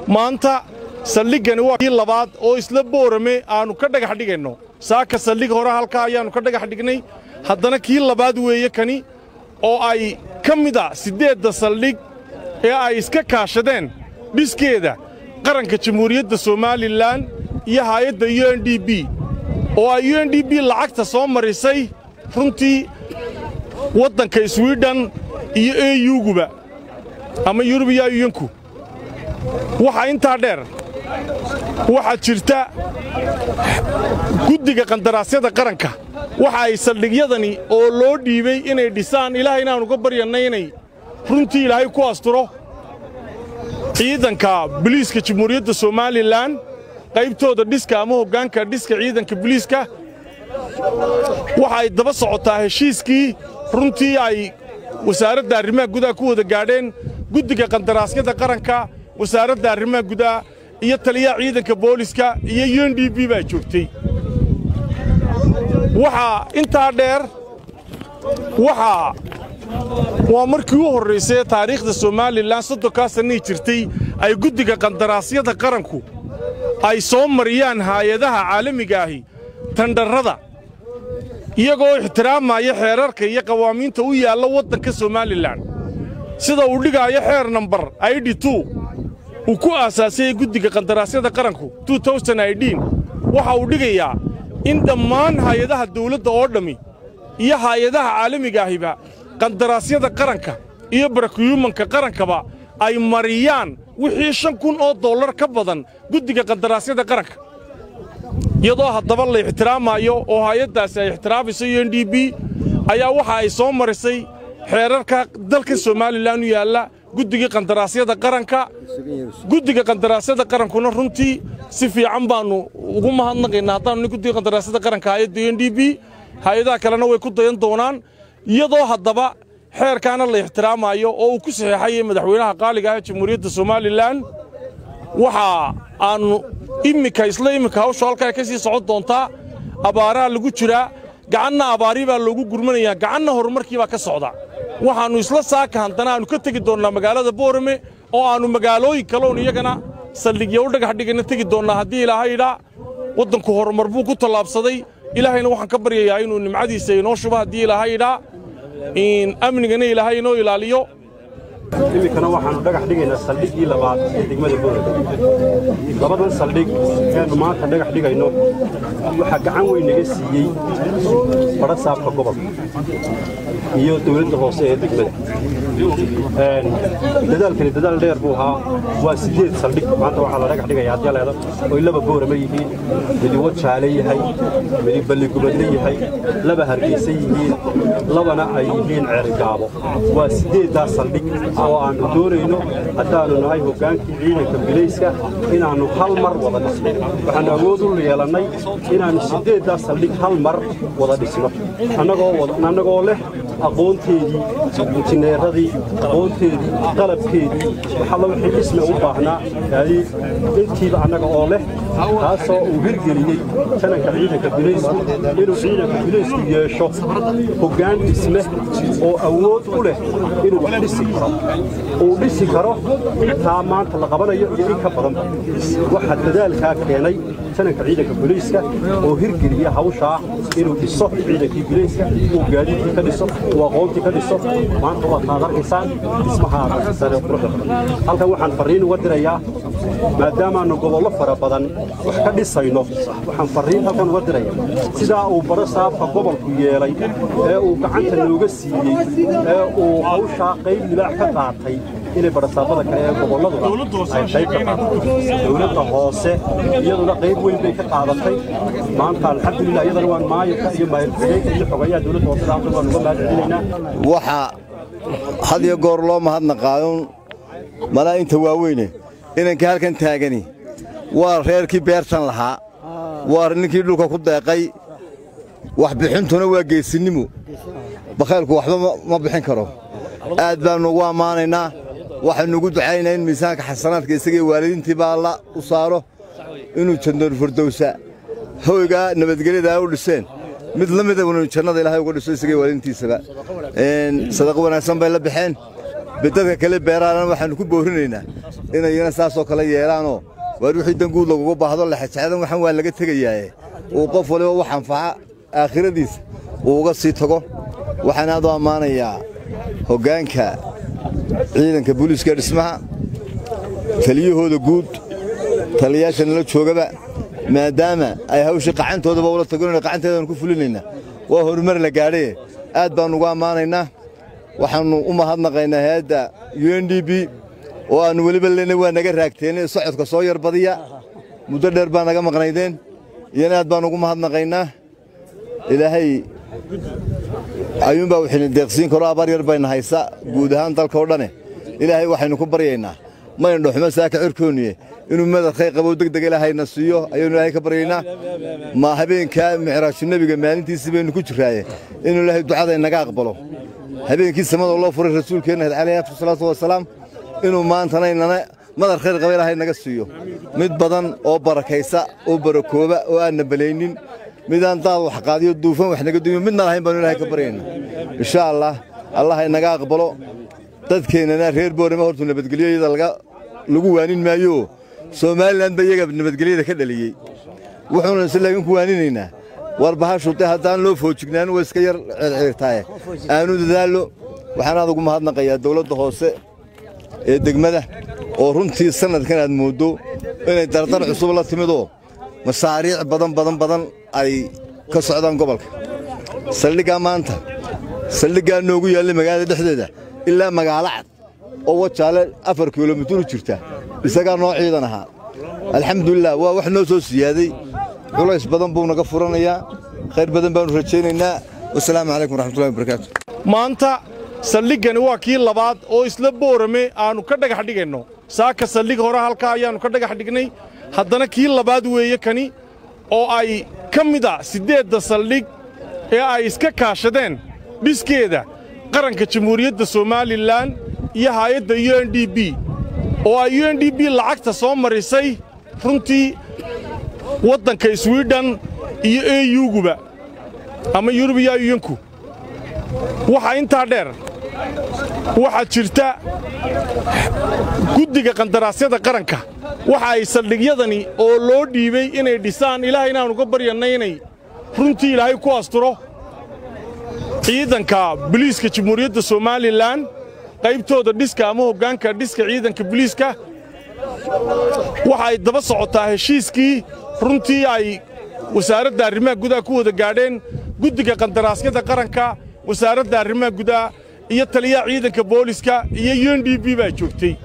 maanta saldhiggani waa kii labaad oo isla boorame aannu ka dhagax dhigayno saaka saldhig hore halkaa ayaannu ka dhagax dhignay haddana kii labaad weeye kani oo ay ka mid a siddeedda saldhig ee ay iska kaashadeen dhiskeeda qaranka jamhuuriyadda somalilan iyo haayadda u n d b oo ay u n d b lacagta soo marisay runtii waddanka swidhen iyo eyuguba ama yurubiya yuyanku waxaa intaa dheer waxaa jirta guddiga qandaraasyada qaranka waxa ay saldhigyadani oo loo dhiibay inay dhisaan ilaahay inaan uga baryannay inay runtii ilaahay ku asturo ciidanka biliiska jamhuuriyadda somalilan qaybtooda dhiska ama hoggaanka dhiska ciidanka biliiska waxa ay daba socotaa heshiiskii runtii ay wasaaradda arrimaha gudaha ku wada gaadheen guddiga qandaraasyada qaranka wasaaradda arrimaha gudaha iyo taliyaha ciidanka booliska iyo u n d b baa joogtay waxaa intaa dheer waxaa waa markii u horraysay taariikhda somalilan soddonkaa sannii jirtay ay guddiga qandaraasyada qaranku ay soo mariyaan haayadaha caalamiga ahi tandharrada iyagoo ixtiraamaya xeerarka iyo qawaamiinta u yaalla waddanka somalilan sida uu dhigaayo xeer nambar aidhi tu uu ku aasaasayey guddiga qandaraasyada qaranku waxa uu dhigayaa in dhammaan haayadaha dawladda oo dhammi iyo haayadaha caalamiga ahiba qandaraasyada qaranka iyo barakiyuumanka qarankaba ay mariyaan wixii shan kun oo dollar ka badan guddiga qandaraasyada qaranka iyadoo haddaba la ixtiraamayo oo haayaddaasi ay ixtiraamayso u n d b ayaa waxa ay soo marisay xeerarka dalka somalilan u yaalla guddiga qandaraasyada qaranka guddiga qandaraasyada qarankuna runtii si fiican baannu ugu mahadnaqaynaa haddaannu nin guddiga qandaraasyada qaranka hayadda u n d b hay-adaha kalena way ku dayan doonaan iyadoo haddaba xeerkaana la ixtiraamayo oo uu ku saxeexayay madaxweynaha qaaliga ah jamhuuriyadda somalilan waxa aannu immika isla immika hawshu halkaa ka sii socon doontaa abaaraha lagu jiraa gacanna abaari baa loogu gurmanayaa gacanna horumarkii baa ka socda waxaannu isla saaka haddana aannu ka tegi doonnaa magaalada boorame oo aannu magaalooyin kaloon iyagana saldhigya u dhagax dhigayna tegi doonnaa haddii ilaahayidhaa waddanku horumar buu ku tallaabsaday ilaahayna waxaan ka baryayaa inuu nimcadiisa inoo shubo haddii ilaahayidhaa amnigana ilaahay inoo ilaaliyo iminkana waxaannu dhagax dhigaynaa saldhiggii labaad ee degmada boorame labadan saldhig eannu maanta dhagax dhigayno waxaa gacan weyn naga siiyey badha saabka gobolka iyo dawladda hoose ee degmada dadaalkani dadaal dheer buu ahaa waa siddeed saldhig maanta waxaa la dhagax dhigaya haddii leeda oy laba boorame yihiin midi wajaale yahay midi balligubadle yahay laba hargeysa yihiin labana ay yihiin ceergaabo waa siddeeddaas saldhig oo aannu doonayno haddaannu nahay hoggaankii ciidanka bilayska inaannu hal mar wada dhisno waxaannu awood u yeelannay inaannu siddeeddaas saldhig hal mar wada dhisno annagoo leh aqoonteedii injineeradii aqoonteedii qalabkeedii waxalla wixii dhisme u baahnaa gaadiid intiiba annaga oo leh taasoo uu hirgeliyey jananka ciidanka bilaysku inuu ciidanka bilaysku yeesho hoggaan dhisme oo awood u leh inuu wax dhisi karo uu dhisi karo intaa maanta la qabanayo iyo in ka badanba waxaa dadaalkaa keenay jananka ciidanka bilayska oo hirgeliya hawshaa inuu dhiso ciidankii bilayska uu gaadiidkii ka dhiso uu aqoontii ka dhiso maanta waad kaad arkaysaan dhismahaa sare quruxda badan halkan waxaan farriin uga dirayaa maadaamaannu gobollo fara badan wax ka dhisayno waxaan farriin halkan uga diraya sidaa uu baro saabka gobolku yeelay ee uu gacanta nooga siiyey ee uu hawshaa qayb libaax ka qaatay inay barasaabada kale ee gobolladuna ay qayb ka qaadatay dowladda hoose iyaduna qayb weyn bay ka qaadatay maanta alxamdulilah iyadana waan maayirka iyo maayirxigeenka iyo xogayaha dowladda hoose saabta waan uga mahad celinaynaa waxaa had iyo goor loo mahadnaqaayo malaa'inta waaweyne inanka halkan taagani waa reerkii beertan lahaa waa ninkii dhulka ku deeqay waxbixintuna waa geesinnimo bakhaylku waxba ma bixin karo aad baannu ugu ammaanaynaa waxaynu ugu ducaynaa in miisaanka xasanaadka isagii waalidiintiiba alla u saaro inuu jandoon furdowsa hoygaa nabadgelyadaa u dhiseen mid la mida inu jannada ilaahay uga dhiso isagii waalidiintiisaba sadaqo wanaagsan bay la baxeen dadka kale beeraana waxaannu ku boorinaynaa inayna saasoo kale yeelaanoo waar wixii danguud lagugu baahdo lexejecdan waxan waa laga tegayaaye uu qof waliba wax anfaca aakhiradiisa uu uga sii tago waxaan aad u ammaanayaa hoggaanka ciidanka booliiska dhismaha taliyahooda guud taliyayaasha nala joogaba maadaama ay hawshii qacantoodaba ula tagonayna qacanteedaan ku fulinaynaa waa horumar la gaadhaye aad baannu ugu ammaanaynaa waxaannu u mahadnaqaynaa hay-adda u n d b oo aannu weliba lena waa naga raagteene socodka soo yar badiya muddo dheer baa naga maqnaydeen iyana aad baannu ugu mahadnaqaynaa ilaahay ayuunbaa wixina deeqsiin karo abaar yar bayna haysa guud ahaan dalka oo dhane ilaahay waxaynu ku baryaynaa mayna dhoxumo saaka cirkoonniye inuu madadkay qabow deg deg ilaahayna siiyo ayaynu ilaahay ka baryaynaa ma habeenkaa micraashu nebiga maalintiisii baynu ku jirraaye inuu ilaahay ducada inaga aqbalo habeenkii samada loo furay rasuulkeenna calayhi afdal salaatu wasalaam inuu maantana inana madar khayr qaba ilaahay naga siiyo mid badan oo barakaysa oo barakooba oo aanna balaynin midaan daad wax qaadiyo duufan wax naga dumiyo midna lahayn baanu ilaahay ka baryaynaa insha allah allah inaga aqbalo dadkeennana reer boorama hortu nabadgelyada lagu waanin maayo somalilan ba iyaga nabadgelyada ka dhaliyey wuxuuna se laakiin ku waaninaynaa war bahashude haddaan loo foojignaan waa iska yar circirtaaye aanu dadaallo waxaan aad ugu mahadnaqayaa dawladda hoose ee degmada oo runtii sannadkan aad mooddo inay dardar cusub la timidoo masaariic badan badan badan ay ka socdaan gobolka saldhiggaa maanta saldhiggaa noogu yaallay magaalada dhexdeeda ilaa magaalo cad oo wajaale afar kilomitir u jirta isagaa noo ciidan ahaa alxamdulilah waa wax noo soo siyaaday culays badan buu naga furanayaa khayr badan baannu rajaynaynaa wasalaamu calaykum waraxmatullahi wabarakaatu maanta saldhiggani waa kii labaad oo isla boorame aannu ka dhagax dhigayno saaka saldhig hore halkaa ayaannu ka dhagax dhignay haddana kii labaad weeye kani oo ay ka mid a siddeedda saldhig ee ay iska kaashadeen dhiskeeda qaranka jamhuuriyadda somalilan iyo haayadda u n d b oo ay u n d b lacagta soo marisay runtii waddanka swidhen iyo eyuguba ama yurubiya yuyanku waxaa intaa dheer waxaa jirta guddiga qandaraasyada qaranka waxa ay saldhigyadani oo loo dhiibay inay dhisaan ilaahay inaannu ka baryannay inay runtii ilaahay ku asturo ciidanka biliiska jamhuuriyadda somalilan qaybtooda dhiska ama hoggaanka dhiska ciidanka biliiska waxa ay daba socotaa heshiiskii runtii ay wasaaradda arrimaha gudaha ku wada gaadheen guddiga qandaraasyada qaranka wasaaradda arrimaha gudaha iyo taliyaha ciidanka booliska iyo u n d b baa joogtay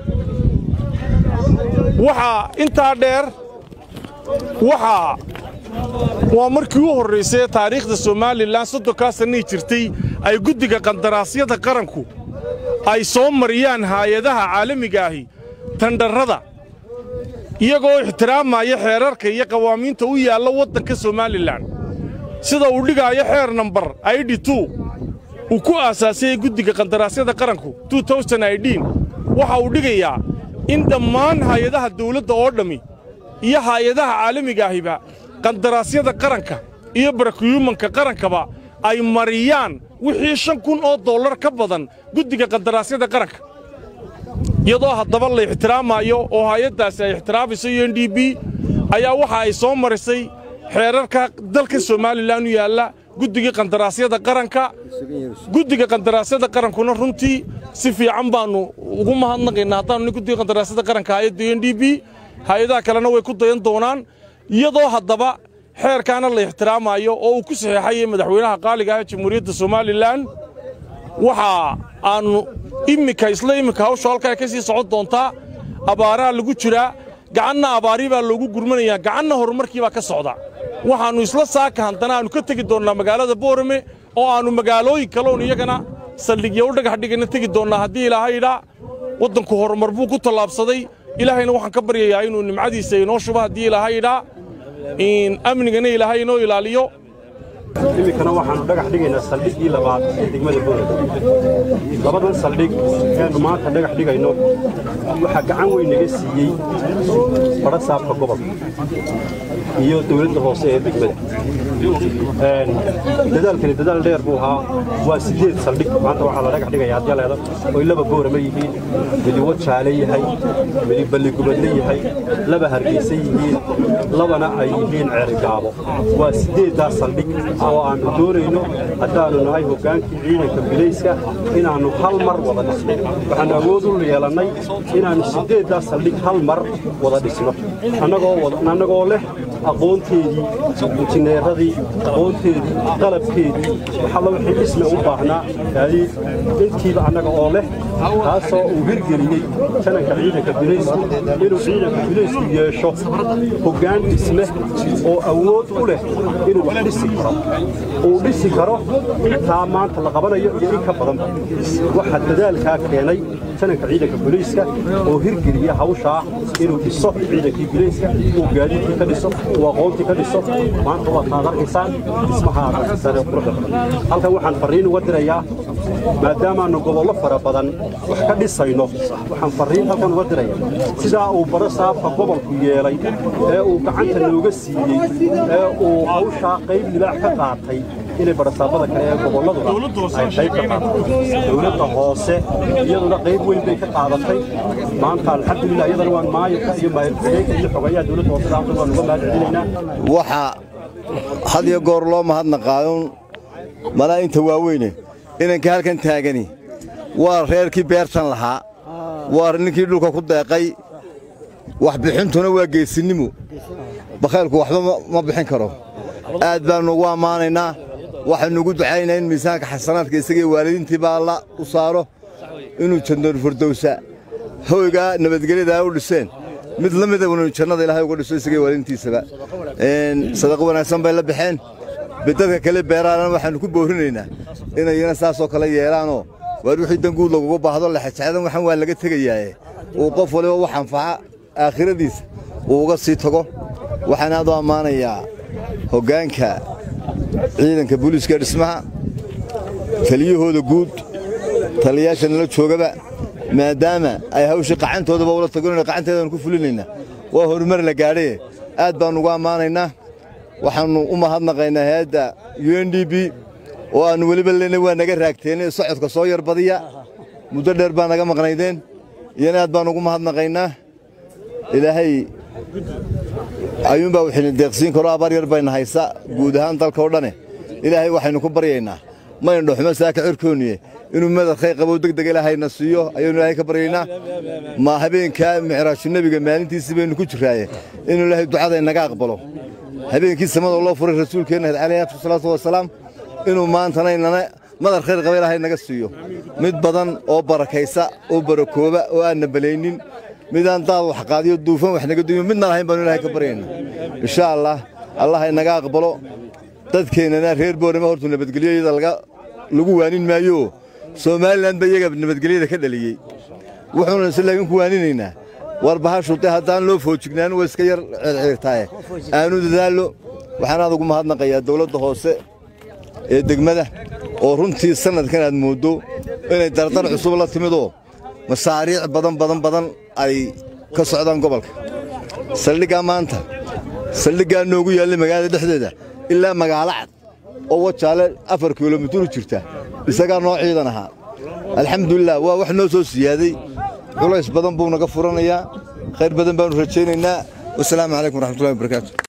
waxaa intaa dheer waxaa waa markii u horraysay taariikhda somalilan soddonkaa sannii jirtay ay guddiga qandaraasyada qaranku ay soo mariyaan haayadaha caalamiga ahi tandharrada iyagoo ixtiraamaya xeerarka iyo qawaamiinta u yaalla waddanka somalilan sida uu dhigaayo xeer nambar aidhi tu uu ku aasaasayey guddiga qandaraasyada qaranku waxa uu dhigayaa in dhammaan haayadaha dawladda oo dhammi iyo haayadaha caalamiga ahiba qandaraasyada qaranka iyo barakiyuumanka qarankaba ay mariyaan wixii shan kun oo dollar ka badan guddiga qandaraasyada qaranka iyadoo haddaba la ixtiraamayo oo haayaddaasi ay ixtiraamayso u n d b ayaa waxa ay soo marisay xeerarka dalka somalilan u yaalla guddiga qandaraasyada qaranka guddiga qandaraasyada qarankuna runtii si fiican baannu ugu mahadnaqaynaa haddaannu nin guddiga qandaraasyada qaranka hayadda u n d b hay-adaha kalena way ku dayan doonaan iyadoo haddaba xeerkaana la ixtiraamayo oo uu ku saxeexayay madaxweynaha qaaliga ah jamhuuriyadda somalilan waxa aannu immika isla immika hawshu halkaa ka sii socon doontaa abaaraha lagu jiraa gacanna abaarii baa loogu gurmanayaa gacanna horumarkii baa ka socda waxaannu isla saaka haddana aannu ka tegi doonnaa magaalada boorame oo aannu magaalooyin kaloon iyagana saldhigya u dhagax dhigana tegi doonnaa haddii ilaahay idhaa waddanku horumar buu ku tallaabsaday ilaahayna waxaan ka baryayaa inuu nimcadiisa inoo shubo haddii ilaahay idhaa amnigana ilaahay inoo ilaaliyo iminkana waxaannu dhagax dhigaynaa saldhiggii labaad ee degmada boorada labadan saldhig eenu maanta dhagax dhigayno waxaa gacan weyn naga siiyey badha saabka gobolka iyo dowladda hoose ee degmada dadaalkani dadaal dheer buu ahaa waa siddeed saldhig maanta waxaa la dhagax dhigaya adyaleeda oy laba boorama yihiin midi wajaale yahay midi balligubadle yahay laba hargeysa yihiin labana ay yihiin ceerigaabo waa siddeeddaas saldhig oo aannu doonayno haddaannu nahay hoggaankii ciidanka bilayska inaannu hal mar wada dhisno waxaannu awood u yeelannay inaannu siddeeddaas saldhig hal mar wada dhisno annagoo leh aqoonteedii injineeradii aqoonteedii qalabkeedii waxalla wixii dhisme u baahnaa gaadiid intiiba annaga oo leh taasoo uu hirgeliyey jananka ciidanka bilaysku inuu ciidanka bilaysku yeesho hoggaan dhisme oo awood u leh inuu wax dhisi karo uu dhisi karo intaa maanta la qabanayo iyo in ka badanba waxaa dadaalkaa keenay jananka ciidanka bilayska oo hirgeliya hawshaa inuu dhiso ciidankii bilayska uu gaadiidkii ka dhiso uu aqoontii ka dhiso maanta waad kaad arkaysaan dhismahaa sare quruxda badan halkan waxaan farriin uga dirayaa maadaamaannu gobollo fara badan wax ka dhisayno waxaan farriin halkan uga diraya sidaa uu baro saabka gobolku yeelay ee uu gacanta nooga siiyey ee uu hawshaa qayb libaax ka qaatay inay barasaabada kale ee gobolladuna ay qayb ka qaadatay dowladda hoose iyaduna qayb weyn bay ka qaadatay maanta alxamdulilah iyadana waan maayirka iyo maayirxigeenka iyo xogayaha dowladda hoose daamta waan uga mahad celinaynaa waxaa had iyo goor loo mahadnaqaayon malaa inta waaweyne inanka halkan taagani waa reerkii beertan lahaa waa ninkii dhulka ku deeqay wax bixintuna waa geesinnimo bakhaylku waxba ma bixin karo aad baannu ugu ammaanaynaa waxaynu ugu ducaynaa in miisaanka xasanaadka isagii waalidiintii baa alla u saaro inuu jandoon furdowsa hoygaa nabadgelyadaa u dhiseen mid la mida inu jannada ilaahay uga dhiso isagii waalidiintiisaba sadaqo wanaagsan bay la baxeen bedadka kale beeraana waxaannu ku boorinaynaa inayna saasoo kale yeelaanoo waar wixii danguud laguga baahdo lexajecdan waxan waa laga tegayaaye uu qof waliba wax anfaca aakhiradiisa uu uga sii tago waxaan aad u ammaanayaa hoggaanka ciidanka booliiska dhismaha taliyahooda guud taliyayaasha nala joogaba maadaama ay hawshii qacantoodaba ula tagonayna qacanteedanu ku fulinaynaa waa horumar la gaadhaye aad baannu ugu ammaanaynaa waxaannu u mahadnaqaynaa hay-adda u n d b oo aannu weliba lena waa naga raagteene socodka soo yar badiya muddo dheer baa naga maqnaydeen iyana aad baannu ugu mahadnaqaynaa ilaahay ayuunbaa waxayna deeqsiin karo abaar yar bayna haysa guud ahaan dalka oo dhane ilaahay waxaynu ku baryaynaa mayna dhoxmo saaka cirkoonniye inuu madarkhay qabow degdeg ilaahayna siiyo ayaynu ilaahay ka baryaynaa ma habeenkaa micraashu nebiga maalintiisii baynu ku jirraaye inuu ilaahay ducada inaga aqbalo habeenkii samada loo furay rasuulkeenna calayhi afdal salaatu wasalaam inuu maantana inana madar khayr qaba ilaahay naga siiyo mid badan oo barakaysa oo barakooba oo aanna balaynin midaan daad wax qaadiyo duufan wax naga duuyo midna lahayn baanu ilaahay ka baryaynaa insha allah allah inaga aqbalo dadkeennana reer boorama hortu nabadgelyada lagu waanin maayo somalilan ba iyaga nabadgelyada ka dhaliyey wuxuuna ise laakiin ku waaninaynaa war bahashude haddaan loo foojignaan waa iska yar circirtaaye aanu dadaallo waxaan aad ugu mahadnaqayaa dawladda hoose ee degmada oo runtii sannadkan aad mooddo inay dardar cusub la timidoo masaariic badan badan badan ay ka socdaan gobolka saldhiggaa maanta saldhiggaa noogu yaallay magaalada dhexdeeda ilaa magaalo cad oo wajaale afar kilomitir u jirta isagaa noo ciidan ahaa alxamdulilah waa wax noo soo siyaaday culays badan buu naga furanayaa khayr badan baannu rajaynaynaa wasalaamu calaykum waraxmatullahi wabarakaatu